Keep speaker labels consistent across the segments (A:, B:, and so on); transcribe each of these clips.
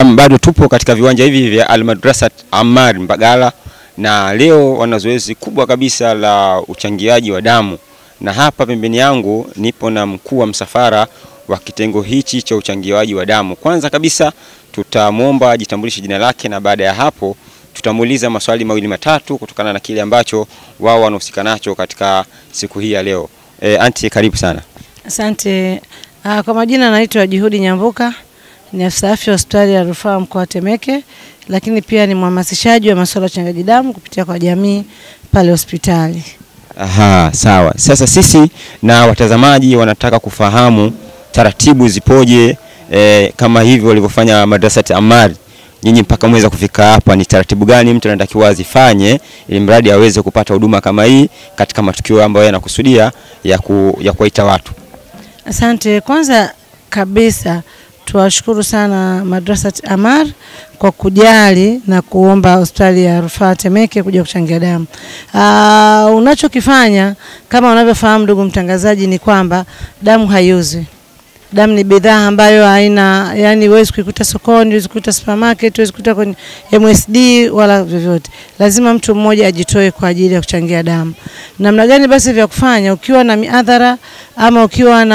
A: Naam, bado tupo katika viwanja hivi vya Almadrasat Ammar Mbagala na leo wana zoezi kubwa kabisa la uchangiaji wa damu, na hapa pembeni yangu nipo na mkuu wa msafara wa kitengo hichi cha uchangiaji wa damu. Kwanza kabisa tutamwomba ajitambulishe jina lake, na baada ya hapo tutamuuliza maswali mawili matatu kutokana na kile ambacho wao wanahusika nacho katika siku hii ya leo. E, anti karibu sana.
B: Asante. Uh, kwa majina naitwa Juhudi Nyambuka, ni afisa afya hospitali ya rufaa mkoa wa Temeke, lakini pia ni mhamasishaji wa masuala ya uchangiaji damu kupitia kwa jamii pale hospitali.
A: Aha, sawa. Sasa sisi na watazamaji wanataka kufahamu taratibu zipoje, e, kama hivyo walivyofanya Madrasat Ammar. Nyinyi mpaka mweza kufika hapa, ni taratibu gani mtu anatakiwa azifanye ili mradi aweze kupata huduma kama hii katika matukio ambayo yanakusudia ya, ku, ya kuwaita watu?
B: Asante. Kwanza kabisa tuwashukuru sana Madrasat Ammar kwa kujali na kuomba hospitali ya rufaa Temeke kuja kuchangia damu. Uh, unachokifanya kama unavyofahamu ndugu mtangazaji, ni kwamba damu haiuzwi. Damu ni bidhaa ambayo haina, yani huwezi kuikuta sokoni, huwezi kuikuta supermarket, huwezi kuikuta kwenye MSD wala vyovyote. Lazima mtu mmoja ajitoe kwa ajili ya kuchangia damu. Namna gani basi vya kufanya? Ukiwa na miadhara ama ukiwa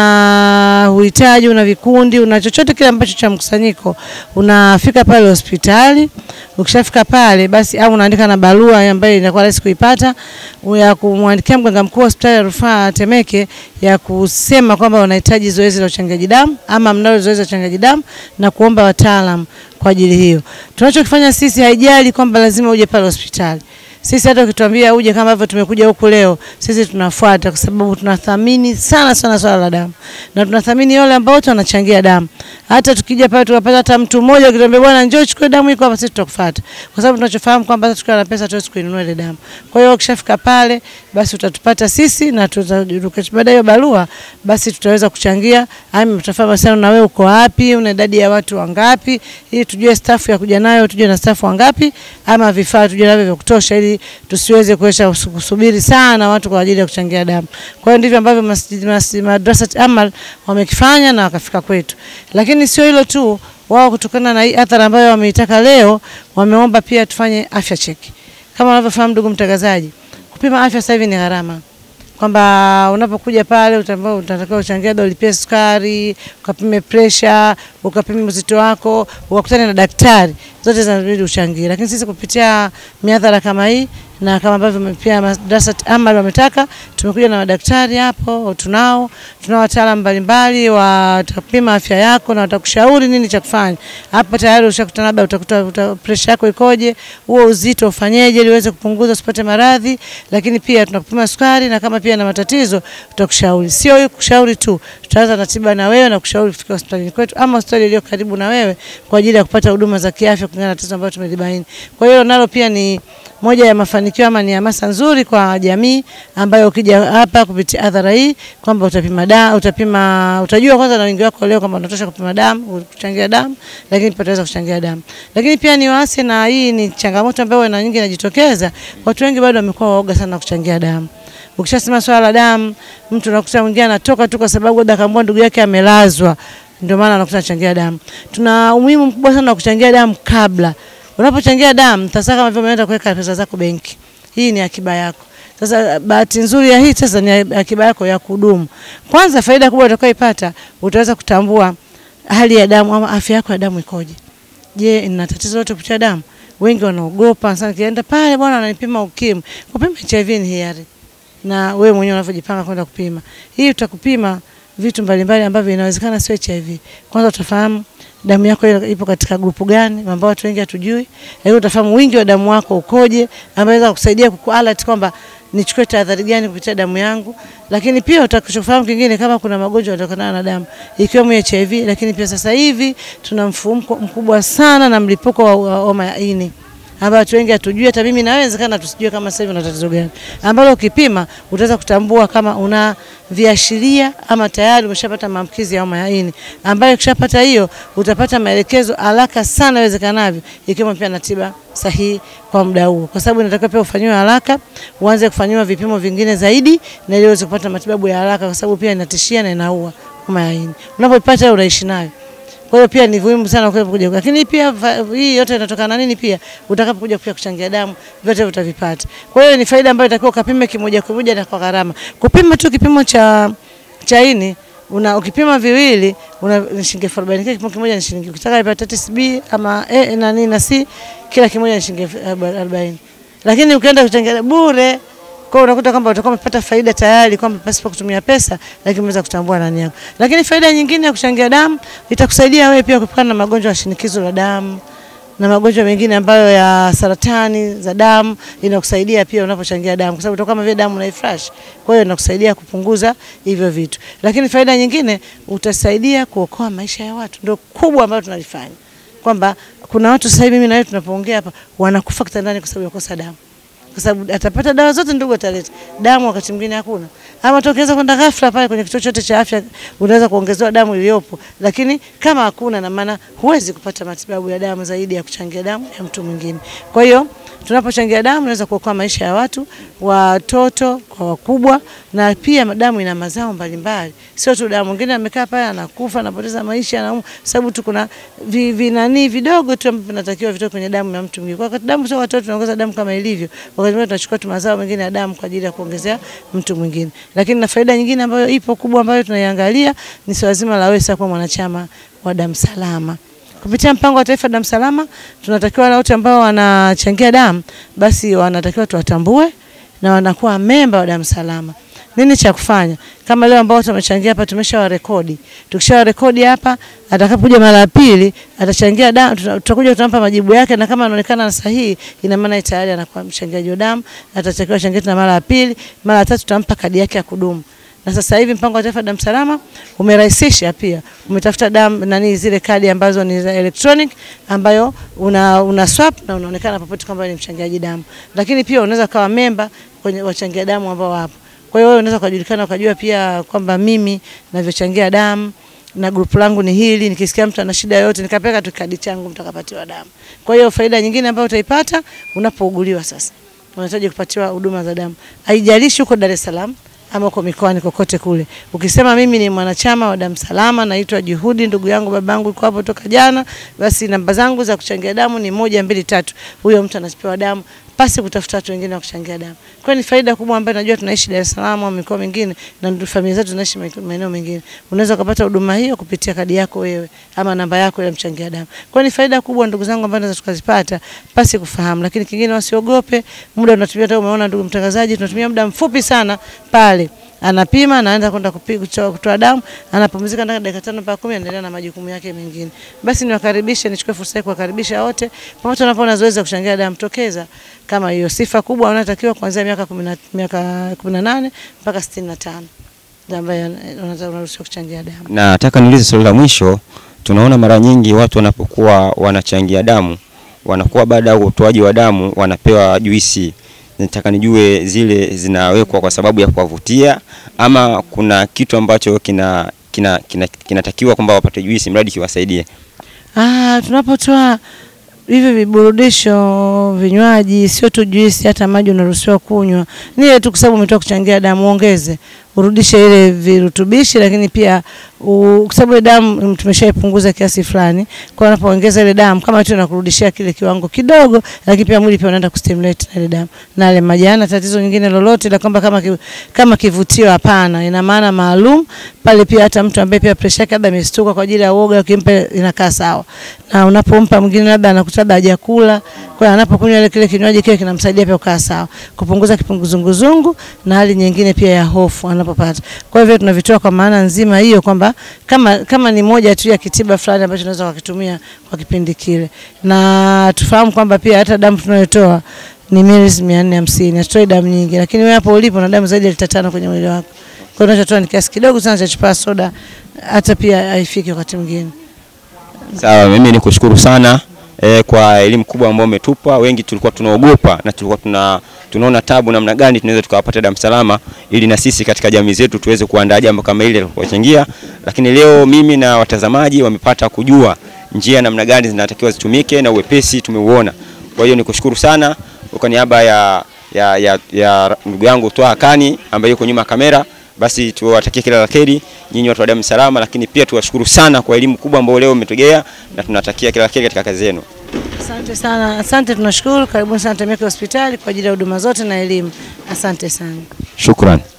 B: na uhitaji, una vikundi, una chochote kile ambacho cha mkusanyiko, unafika pale hospitali. Ukishafika pale basi, au unaandika na barua ambayo inakuwa rahisi kuipata ya kumwandikia mganga mkuu wa hospitali ya rufaa Temeke ya kusema kwamba unahitaji zoezi la uchangiaji damu ama mnalo zoezi la uchangiaji damu na kuomba wataalamu kwa ajili hiyo. Tunachokifanya sisi, haijali kwamba lazima uje pale hospitali. Sisi hata ukituambia uje kama hivyo tumekuja huku leo, sisi tunafuata kwa sababu tunathamini sana sana swala la damu. Na tunathamini wale ambao wote wanachangia damu. Hata tukija pale tukapata hata mtu mmoja ukituambia bwana njoo chukue damu iko hapa, sisi tutakufuata. Kwa sababu tunachofahamu kwamba hata tukiwa na pesa tuwezi kuinunua ile damu. Kwa hiyo ukishafika pale basi utatupata sisi na baada hiyo barua basi tutaweza kuchangia. Ami tutafahamu sana na wewe uko wapi, una idadi ya watu wangapi ili tujue staff ya kuja nayo, tujue na staff wangapi ama vifaa tujue navyo vya kutosha ili tusiweze kuesha kusubiri sana watu kwa ajili ya kuchangia damu. Kwa hiyo ndivyo ambavyo Madrasat Ammar wamekifanya na wakafika kwetu. Lakini sio hilo tu, wao kutokana na hii athari ambayo wameitaka leo, wameomba pia tufanye afya cheki. Kama unavyofahamu ndugu mtangazaji, kupima afya sasa hivi ni gharama kwamba unapokuja pale utambao utatakiwa uchangia dola, ulipie sukari, ukapime pressure, ukapime uzito wako, ukakutane na daktari, zote zinabidi uchangie. Lakini sisi kupitia miadhara kama hii na kama ambavyo pia Madrasat Ammar wametaka, tumekuja na madaktari hapo, tunao tunao wataalamu mbalimbali watapima afya yako na watakushauri nini cha kufanya. Hapa tayari ushakutana, labda utakuta uta, pressure yako ikoje, huo uzito ufanyeje ili uweze kupunguza usipate maradhi, lakini pia tunakupima sukari na kama pia na matatizo tutakushauri. Sio hiyo kushauri tu, tutaanza na tiba na wewe na kushauri kufika hospitalini kwetu ama hospitali iliyo karibu na wewe kwa ajili ya kupata huduma za kiafya kulingana na tatizo ambalo tumelibaini. Kwa hiyo nalo pia ni moja ya mafanikio ama ni hamasa nzuri kwa jamii ambayo ukija hapa kupitia adhara hii kwamba utapima damu, utapima utajua kwanza na wingi wako leo kama unatosha kupima damu, kuchangia damu, lakini pia utaweza kuchangia damu. Lakini pia ni waase, na hii ni changamoto ambayo na nyingi inajitokeza, watu wengi bado wamekuwa waoga sana kuchangia damu. Ukishasema swala la damu, mtu unakuta mwingine anatoka tu kwa sababu labda kaambua ndugu yake amelazwa, ndio maana anakuta anachangia damu. Tuna umuhimu mkubwa sana wa kuchangia damu kabla Unapochangia damu sasa, kama vile umeenda kuweka pesa zako benki, hii ni akiba yako. Sasa bahati nzuri ya hii sasa ni akiba yako ya kudumu. Kwanza, faida kubwa utakayoipata, utaweza kutambua hali ya damu ama afya yako ya damu ikoje. Je, ina tatizo lote kupitia damu? Wengi wanaogopa sana, kienda pale bwana ananipima ukimwi. Kupima HIV ni hiari, na wewe mwenyewe unavyojipanga kwenda kupima hii, utakupima vitu mbalimbali ambavyo inawezekana sio HIV. Kwanza utafahamu damu yako ipo katika grupu gani, ambao watu wengi hatujui. Lakini utafahamu wingi wa damu wako ukoje, ambayo inaweza kukusaidia kukualert kwamba nichukue tahadhari gani kupitia damu yangu. Lakini pia utakuchofahamu kingine, kama kuna magonjwa yanatokana na damu ikiwemo HIV. Lakini pia sasa hivi tuna mfumuko mkubwa sana na mlipuko wa homa ya ini ambayo watu wengi hatujui, hata mimi na wewe inawezekana tusijue kama sasa hivi una tatizo gani, ambalo ukipima utaweza kutambua kama una viashiria ama tayari umeshapata maambukizi ya homa ya ini, ambayo ukishapata hiyo utapata maelekezo haraka sana iwezekanavyo, ikiwemo pia na tiba sahihi kwa muda huo, kwa sababu inatakiwa pia ufanyiwe haraka, uanze kufanyiwa vipimo vingine zaidi, na ili uweze kupata matibabu ya haraka, kwa sababu pia inatishia na inaua homa ya ini. Unapopata unaishi nayo Kwa hiyo pia ni muhimu sana kwa kuja, lakini pia fa- hii yote inatokana na nini? Pia utakapokuja pia kuchangia damu, vyote utavipata. Kwa hiyo ni faida ambayo itakiwa ukapime kimoja kimoja na kwa gharama. Kupima tu kipimo cha cha ini una ukipima viwili una ni shilingi elfu arobaini kila kipimo kimoja ni shilingi. Ukitaka hepatitis B ama A na nini na C kila kimoja ni shilingi elfu arobaini. Lakini ukienda kuchangia bure kwa hiyo unakuta kwamba utakuwa umepata faida tayari kwamba pasipo kutumia pesa, lakini umeweza kutambua ndani yako. Lakini faida nyingine ya kuchangia damu itakusaidia wewe pia kuepukana na magonjwa ya shinikizo la damu na magonjwa mengine ambayo ya saratani za damu, inakusaidia pia unapochangia damu, kwa sababu utakuwa kama vile damu unaifresh. Kwa hiyo inakusaidia kupunguza hivyo vitu. Lakini faida nyingine utasaidia kuokoa maisha ya watu, ndio kubwa ambayo tunalifanya, kwamba kuna watu sasa hivi mimi na wewe tunapoongea hapa wanakufa kitandani kwa sababu ya kukosa damu kwa sababu atapata dawa zote ndugu ataleta damu, wakati mwingine hakuna, ama tokeza kwenda ghafla pale kwenye kituo chote cha afya, unaweza kuongezewa damu iliyopo, lakini kama hakuna, na maana huwezi kupata matibabu ya damu zaidi ya kuchangia damu ya mtu mwingine. Kwa hiyo tunapochangia damu tunaweza kuokoa maisha ya watu, watoto kwa wakubwa, na pia damu ina mazao mbalimbali, sio tu damu. Mwingine amekaa pale anakufa, anapoteza maisha, anaumwa, sababu tu kuna vi- vinani vidogo tu ambavyo vinatakiwa vitoke kwenye damu ya mtu mwingine. Kwa wakati damu sio watoto tunaongeza damu kama ilivyo, wakati mwingine tunachukua tu mazao mengine ya damu kwa ajili ya kuongezea mtu mwingine. Lakini na faida nyingine ambayo ipo kubwa ambayo tunaiangalia ni swala zima la wewe sasa kuwa mwanachama wa damu salama. Kupitia mpango wa taifa damu salama, tunatakiwa wale wote ambao wanachangia damu basi wanatakiwa tuwatambue na wanakuwa memba wa damu salama. Nini cha kufanya? Kama leo ambao tumechangia hapa tumeshawarekodi. Tukishawarekodi hapa, atakapokuja mara ya pili atachangia damu, tuta- tutakuja tutampa majibu yake, na kama anaonekana sahihi, ina maana tayari anakuwa mchangiaji wa damu, atatakiwa achangie tena mara ya pili, mara ya tatu tutampa kadi yake ya kudumu. Na sasa hivi mpango wa taifa damu salama umerahisisha pia, umetafuta damu nani zile kadi ambazo ni za electronic ambayo una, una swap na unaonekana popote kwamba ni mchangiaji damu, lakini pia unaweza kawa memba kwenye wachangia damu ambao wapo. Kwa hiyo wewe unaweza kujulikana ukajua pia kwamba mimi navyochangia damu na grupu langu ni hili, nikisikia mtu ana shida yoyote nikapeka tu kadi changu mtakapatiwa damu. Kwa hiyo faida nyingine ambayo utaipata unapouguliwa sasa, unahitaji kupatiwa huduma za damu, haijalishi uko Dar es Salaam ama uko mikoani kokote kule. Ukisema mimi ni mwanachama wa damu salama, naitwa Juhudi, ndugu yangu babangu yuko hapo toka jana, basi namba zangu za kuchangia damu ni moja mbili tatu. Huyo mtu anapewa damu pasi kutafuta watu wengine wa kuchangia damu. Kwa hiyo ni faida kubwa ambayo najua tunaishi Dar es Salaam au mikoa mingine na ndio familia zetu zinaishi maeneo mengine. Unaweza kupata huduma hiyo kupitia kadi yako wewe ama namba yako ya mchangia damu. Kwa hiyo ni faida kubwa ndugu zangu ambazo tunaweza tukazipata pasi kufahamu, lakini kingine wasiogope, muda unatumia. Hata umeona ndugu mtangazaji, tunatumia muda mfupi sana pale anapima anaanza kwenda kupiga kutoa, kutoa damu, anapumzika ndani ya dakika tano mpaka kumi, anaendelea na majukumu yake mengine. Basi niwakaribishe, nichukue fursa hii kuwakaribisha wote pamoja, unapoona zoezi la kuchangia damu, tokeza kama hiyo. Sifa kubwa unatakiwa kuanzia miaka 10 miaka 18 mpaka 65 ndio ambayo unaruhusiwa kuchangia damu.
A: Nataka niulize swali la mwisho. Tunaona mara nyingi watu wanapokuwa wanachangia damu wanakuwa baada ya utoaji wa damu wanapewa juisi. Nataka nijue zile zinawekwa kwa sababu ya kuwavutia ama kuna kitu ambacho kina kinatakiwa kina, kina kwamba wapate juisi mradi kiwasaidie.
B: Ah, tunapotoa hivi viburudisho, vinywaji, sio tu juisi, hata maji unaruhusiwa kunywa. Ni ile tu kwa sababu umetoka kuchangia damu, ongeze urudishe ile virutubishi, lakini pia kwa sababu ile damu tumeshaipunguza kiasi fulani, kwa hiyo unapoongeza ile damu kama tu inakurudishia kile kiwango kidogo, lakini pia mwili pia unaenda kustimulate na ile damu na ile maji. Hana tatizo nyingine lolote la kwamba kama ki, kama kivutio, hapana. Ina maana maalum pale. Pia hata mtu ambaye pia pressure yake labda imestuka kwa ajili ya uoga, ukimpa inakaa sawa, na unapompa mwingine labda anakuta labda hajakula, kwa hiyo anapokunywa ile kile kinywaji kile kinamsaidia pia kukaa sawa, kupunguza kipunguzunguzungu na hali nyingine pia ya hofu anapopata. Kwa hivyo tunavitoa kwa maana nzima hiyo kwamba kama, kama ni moja tu ya kitiba fulani ambacho tunaweza kukitumia kwa kipindi kile, na tufahamu kwamba pia hata damu tunayotoa ni mililita mia nne hamsini. Hatutoi damu nyingi, lakini wewe hapo ulipo na damu zaidi ya lita tano kwenye mwili wako. Kwa hiyo unachotoa ni kiasi kidogo sana cha chupa soda, hata pia haifiki wakati mwingine.
A: Sawa, mimi nikushukuru sana eh, kwa elimu kubwa ambayo umetupa. Wengi tulikuwa tunaogopa na tulikuwa tuna tunaona tabu namna gani tunaweza tukawapata damu salama, ili na sisi katika jamii zetu tuweze kuandaa jambo kama hili la kuwachangia. Lakini leo mimi na watazamaji wamepata kujua njia namna gani zinatakiwa zitumike na uwepesi tumeuona. Kwa hiyo nikushukuru sana kwa niaba ya ya ya, ya ndugu yangu Twaha Kani ambaye yuko nyuma ya kamera. Basi tuwatakie kila la kheri nyinyi watu wa damu salama, lakini pia tuwashukuru sana kwa elimu kubwa ambayo leo umetugea na tunatakia kila la kheri katika kazi yenu.
B: Asante sana, asante, tunashukuru. Karibuni sana Temeke hospitali kwa ajili ya huduma zote na elimu. Asante sana.
A: Shukran.